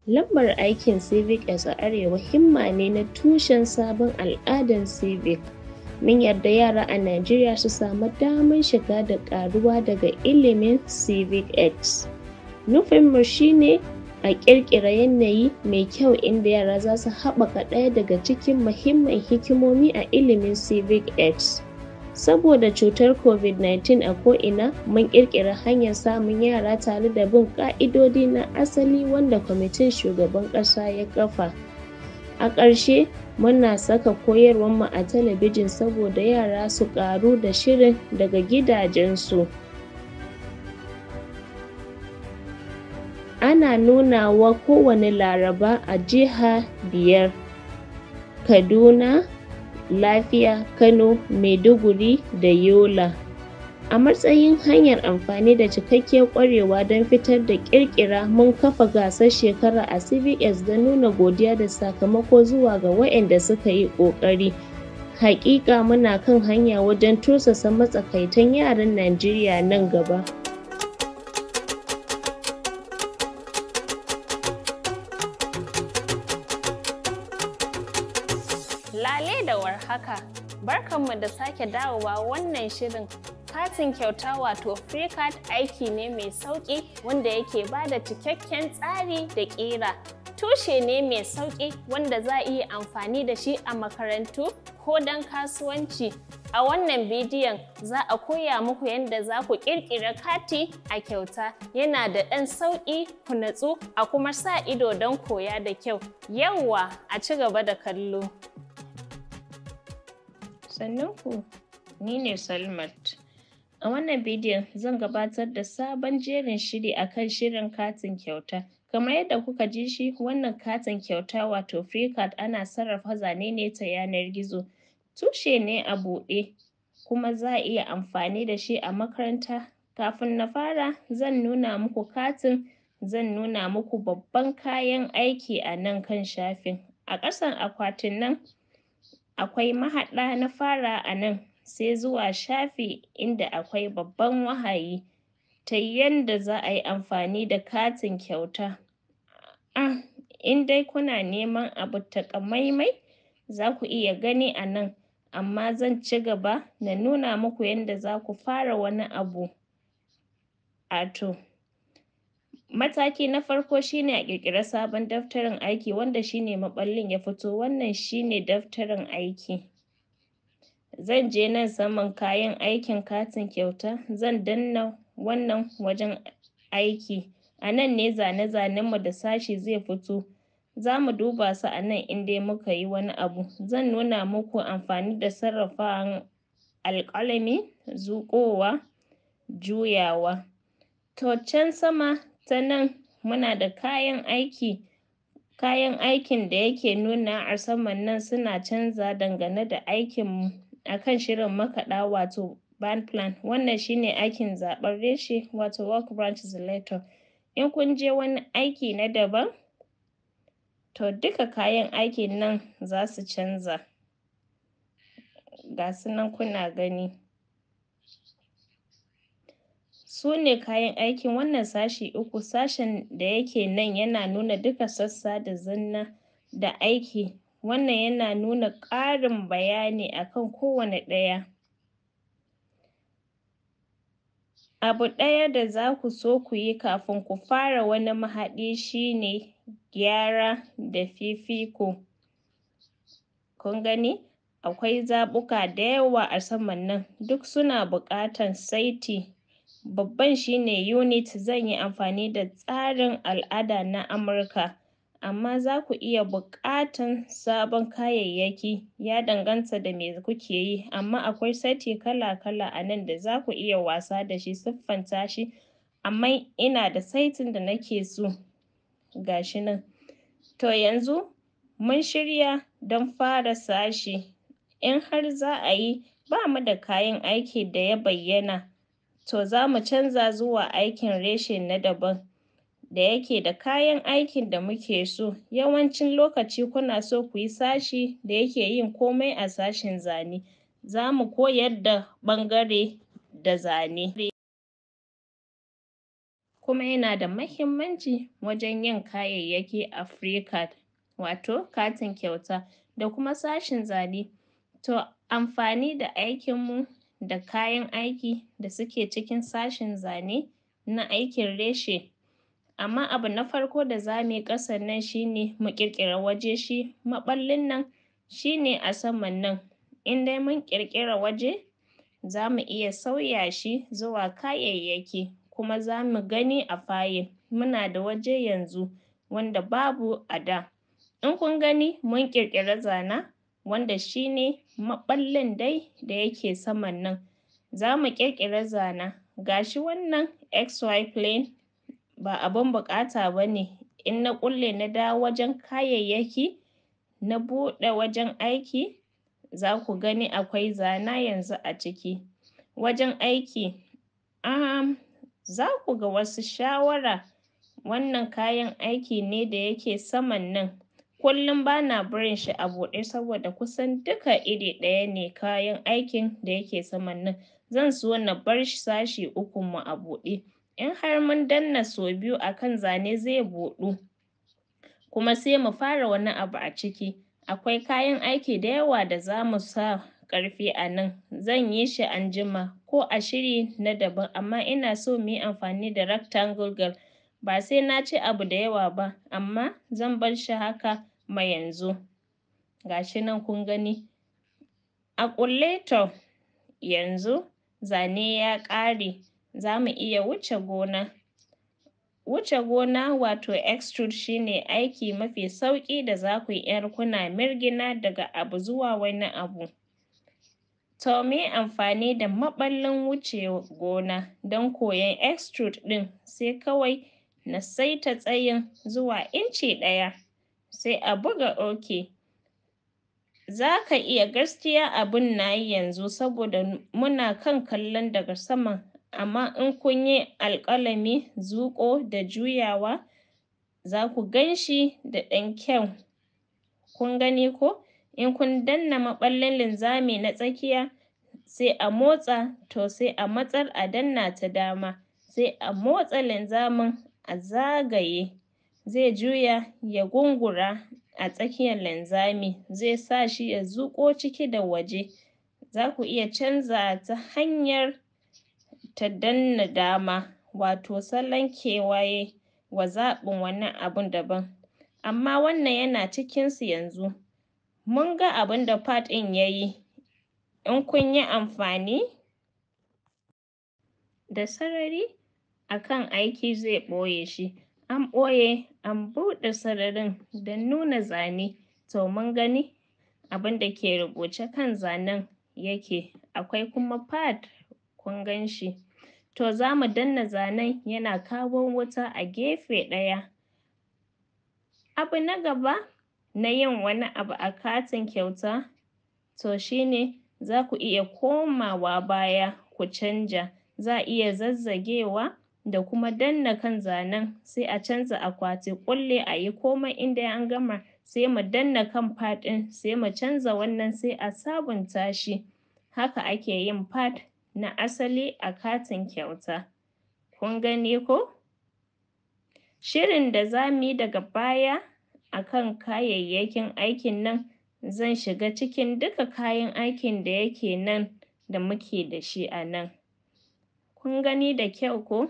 Lambar aikin CVS a Arewa himma ne na tushen sabon al'adar civic. Mun yarda yara a Najeriya su samu damar shiga da ƙaruwa daga ilimin CVX. Nufinmu shi ne a ƙirƙira yanayi mai kyau inda yara za su haɓaka ɗaya daga cikin muhimman hikimomi a ilimin CVX. Saboda cutar COVID-19 a ko'ina, mun ƙirƙira hanyar samun yara tare da bin ƙa'idodi na asali wanda kwamitin shugaban ƙasa ya kafa. A ƙarshe, muna saka koyarwarmu a talabijin saboda yara su ƙaru da shirin daga gidajensu. Ana nunawa kowane Laraba a jiha biyar: Kaduna, Lafiya, Kano, Maiduguri da Yola. A matsayin hanyar amfani da cikakkiyar ƙwarewa don fitar da ƙirƙira, mun kafa gasar shekara a CVX don nuna godiya da sakamako zuwa ga waɗanda suka yi ƙoƙari. Haƙiƙa muna kan hanya wajen tursasa matsakaitan yaran Najeriya nan gaba. Lale da warhaka, barkanmu da sake dawowa wannan shirin katin kyauta wato free card aiki ne mai sauƙi wanda yake ba da cikakken tsari da ƙira. Tushe ne mai sauƙi wanda za a iya amfani da shi a makarantu ko don kasuwanci. A wannan bidiyon za a koya muku yadda za ku ƙirƙira kati a kyauta. Yana da ɗan sauƙi ku natsu a kuma sa ido don koya da kyau. Yawwa a ci gaba da kallo. Sannunku, ni ne Salmat. A wannan bidiyon zan gabatar da sabon jerin shiri akan shirin katin kyauta. Kamar yadda kuka ji shi wannan katin kyauta wato free card ana sarrafa zane ne ta yanar gizo. Tushe ne a buɗe kuma za a iya amfani da shi a makaranta. Kafin na fara zan nuna muku katin, zan nuna muku babban kayan aiki a nan kan shafin. A ƙasan akwatin nan akwai mahaɗa na fara a nan sai zuwa shafi inda akwai babban wahayi ta yanda za a yi amfani da katin kyauta. um in dai kuna neman abu taƙamaimai za ku iya gani a nan amma zan ci gaba na nuna muku yanda za ku fara wani abu. Wato mataki na farko shi ne a ƙirƙiri sabon daftarin aiki wanda shi ne maɓallin ya fito, wannan shi ne daftarin aiki. Zan je nan saman kayan aikin katin kyauta zan danna wannan wajen aiki, a nan ne zane-zanenmu da sashi zai fito. Za mu duba su a nan in dai muka yi wani abu. Zan nuna muku amfani da sarrafawan alƙalami, zuƙowa, juyawa. To can sama ta nan muna da kayan aiki, kayan aikin da yake nunawa a saman nan suna canzawa dangane da aikinmu a kan shirin makaɗa wato band plan. Wannan shi ne aikin zaɓen reshe wato work branch selector. In kun je wani aiki na daban to duka kayan aikin nan za su canza. Ga su nan kuna gani. Su ne kayan aikin wannan sashi uku, sashen da yake nan yana nuna duka sassa da zanna da aiki. Wannan yana nuna ƙarin bayani a kan kowane ɗaya. Abu ɗaya da za ku so ku yi kafin ku fara wani mahaɗi shi ne gyara da fifiko. Kun gani akwai zaɓuka da yawa a saman nan duk suna buƙatan saiti. Babban shi ne unit zan yi amfani da tsarin al'ada na Amurka amma za ku iya buƙatan sabon kayayyaki ya danganta da me kuke yi amma akwai saiti kala-kala a nan da za ku iya wasa da shi siffanta shi amma ina da saitin da nake so ga shi nan. To yanzu mun shirya don fara sashi in har za a yi ba mu da kayan aiki da ya bayyana to za mu canza zuwa aikin reshe na daban da yake da kayan aikin da muke so. Yawancin lokaci kuna so ku yi sashi da yake yin komai a sashin zane. Za mu koyar da ɓangare da zane. kuma yana da mahimmanci wajen yin kayayyaki a Fricat wato katin kyauta da kuma sashin zane to amfani da aikinmu da kayan aiki da suke cikin sashin zane na aikin reshe amma abu na farko da za mu yi ƙasan nan shi ne mu ƙirƙira waje shi maɓallin nan shi ne a saman nan in dai mun ƙirƙira waje za mu iya sauya shi zuwa kayayyaki kuma za mu gani a fayil muna da waje yanzu wanda babu a da in kun gani mun ƙirƙiri zanen wanda shi ne maɓallin dai da yake saman nan za mu ƙirƙira zanen ga shi wannan xy plane ba abun buƙata ba ne in na ƙulle na dawo wajen kayayyaki na buɗe wajen aiki za ku gani akwai zane yanzu a ciki wajen aiki um za ku ga wasu shawara wannan kayan aiki ne da yake saman nan kullum ba na barin shi a buɗe saboda kusan duka iri ɗaya ne kayan aikin da yake saman nan zan so na bar sashi ukun mu a buɗe in har mun danna sau biyu a kan zane zai buɗu kuma sai mu fara wani abu a ciki akwai kayan aiki da yawa da za mu sa ƙarfi a nan zan yi shi anjima ko a shiri na daban amma ina so mu yi amfani da rectangle girl ba sai na ce abu da yawa ba amma zan bar shi haka ma yanzu ga shi nan kun gani a ƙulle to yanzu zane ya ƙare za mu iya wuce gona wuce gona wato extrude shi ne aiki mafi sauƙi da za ku yi in kuna mirgina daga abu zuwa wani abu to mu yi amfani da maɓallin wuce gona don koyon extrude ɗin sai kawai na saita tsayin zuwa inci ɗaya sai a buga OK za ka iya gaskiya abun na yi yanzu saboda muna kan kallon daga saman amma in kun yi alƙalami zuƙo da juyawa za ku gan shi da ɗan kyau kun gani ko in kun danna maɓallin linzami na tsakiya sai a motsa to sai a matsar a danna ta dama sai a motsa linzamin a zagaye zai juya ya gungura a tsakiyar linzami zai sa shi ya zuƙo ciki da waje za ku iya canzawa ta hanyar ta danna dama wato salon kewaye wa zaɓin wani abun daban amma wannan yana cikinsu yanzu mun ga abun da part ɗin ya yi in kun yi amfani da sarari a kan aiki zai ɓoye shi an ɓoye an buɗe sararin don nuna zane to mun gani abun da ke rubuce kan zanen yake akwai kuma part kun gan shi to za mu danna zanen yana kawo wuta a gefe ɗaya abu na gaba na yin wani abu a katin kyauta to shi ne za ku iya komawa baya ku canja za a iya zazzagewa da kuma danna kan zanen sai a canza akwati ƙulle a yi komai in dai an gama sai mu danna kan part ɗin sai mu canza wannan sai a sabunta shi haka ake yin part na asali a katin kyauta kun gani ko shirin da za mu yi daga baya a kan kayayyakin aikin nan zan shiga cikin duka kayan aikin da yake nan da muke da shi a nan kun gani da kyau ko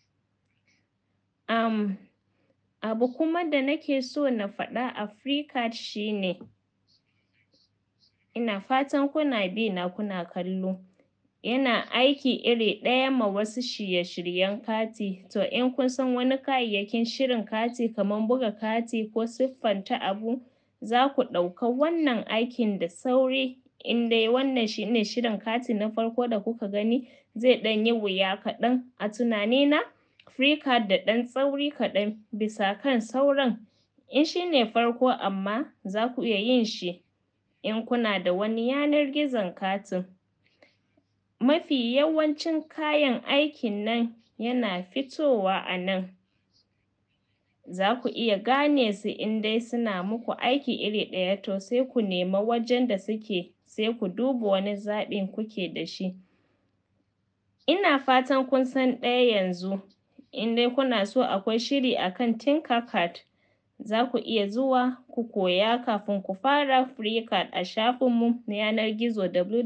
um abu kuma da nake so na faɗa a Fricat shi ne ina fatan kuna bi na kuna kallo yana aiki iri ɗaya ma wasu shirye-shiryen kati to in kun san wani kayayyakin shirin kati kaman buga kati ko siffanta abu za ku ɗauka wannan aikin da sauri in dai wannan shi ne shirin kati na farko da kuka gani zai ɗan yi wuya kaɗan a tunanina Fricat da ɗan tsauri kaɗan bisa kan sauran in shi ne farko amma za ku iya yin shi in kuna da wani yanar gizon katin mafi yawancin kayan aikin nan yana fitowa a nan za ku iya gane su in dai suna muku aiki iri ɗaya to sai ku nema wajen da suke sai ku duba wani zaɓin kuke da shi ina fatan kun san ɗaya yanzu in dai kuna so akwai shiri akan Tinkercad za ku iya zuwa ku koya kafin ku fara FreeCAD a shafinmu na yanar gizo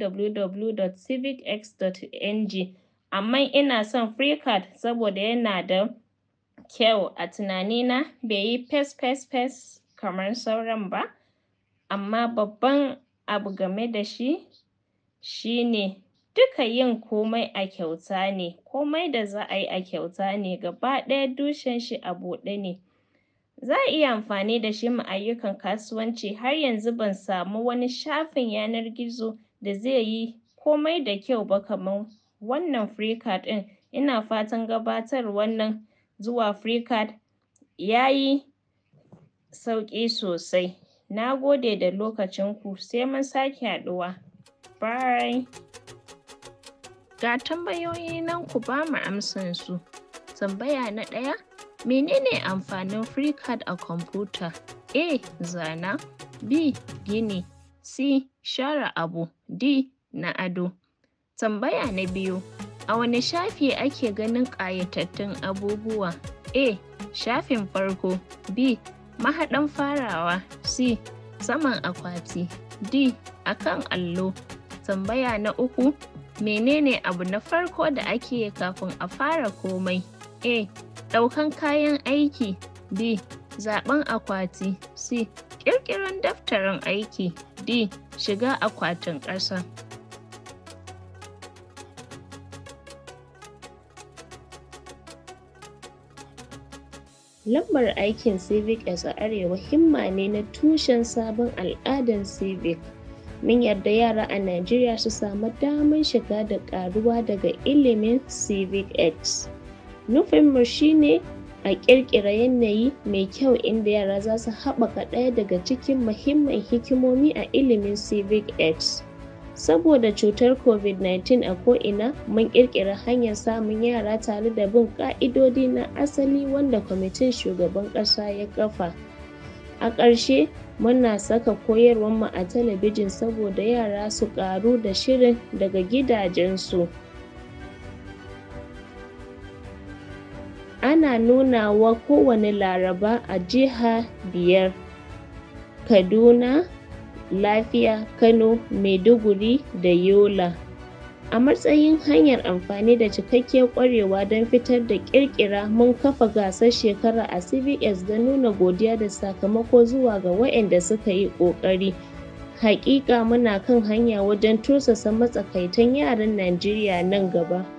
www.civicx.ng amma ina son FreeCAD saboda yana da kyau a tunanina bai yi fes fes fes kamar sauran ba amma babban abu game da shi shi ne duka yin komai a kyauta ne komai da za a yi a kyauta ne gaba ɗaya tushen shi a buɗe ne za a iya amfani da shi ma ayyukan kasuwanci har yanzu ban samu wani shafin yanar gizo da zai yi komai da kyau ba kaman wannan FreeCAD ɗin ina fatan gabatarwan nan zuwa FreeCAD ya yi sauƙi sosai na gode da lokacinku sai mun sake haɗuwa bye ga tambayoyi nan ku ba mu amsansu tambaya na ɗaya menene amfanin FreeCAD a kwamfuta A. Zana B. Gini C. Share abu D. Na ado tambaya na biyu a wane shafi ake ganin ƙayatattun abubuwa A. Shafin farko B. Mahaɗan farawa C. Saman akwati D. Akan allo tambaya na uku menene abu na farko da ake yi kafin a fara komai A. Ɗaukan kayan aiki B. Zaɓen akwati C. Ƙirƙiran daftarin aiki D. Shiga akwatin ƙasa Lambar aikin CivicX a Arewa himma ne na tushen sabon al'adan civic. Mun yarda yara a Najeriya su samu damar shiga da ƙaruwa daga ilimin CivicX. Nufinmu shi ne a ƙirƙira yanayi mai kyau inda yara za su haɓaka ɗaya daga cikin muhimman hikimomi a ilimin CivicX. Saboda cutar COVID-19 a ko'ina, mun ƙirƙira hanyar samun yara tare da bin ƙa'idodi na asali wanda kwamitin shugaban ƙasa ya kafa. A ƙarshe, muna saka koyarwarmu a talabijin saboda yara su ƙaru da shirin daga gidajensu. Ana nunawa kowane Laraba a jiha biyar: Kaduna, Lafiya, Kano, Maiduguri da Yola. A matsayin hanyar amfani da cikakkiyar ƙwarewa don fitar da ƙirƙira mun kafa gasar shekara a CVX don nuna godiya da sakamako zuwa ga waɗanda suka yi ƙoƙari. Haƙiƙa muna kan hanya wajen tursasa matsakaitan yaran Najeriya nan gaba.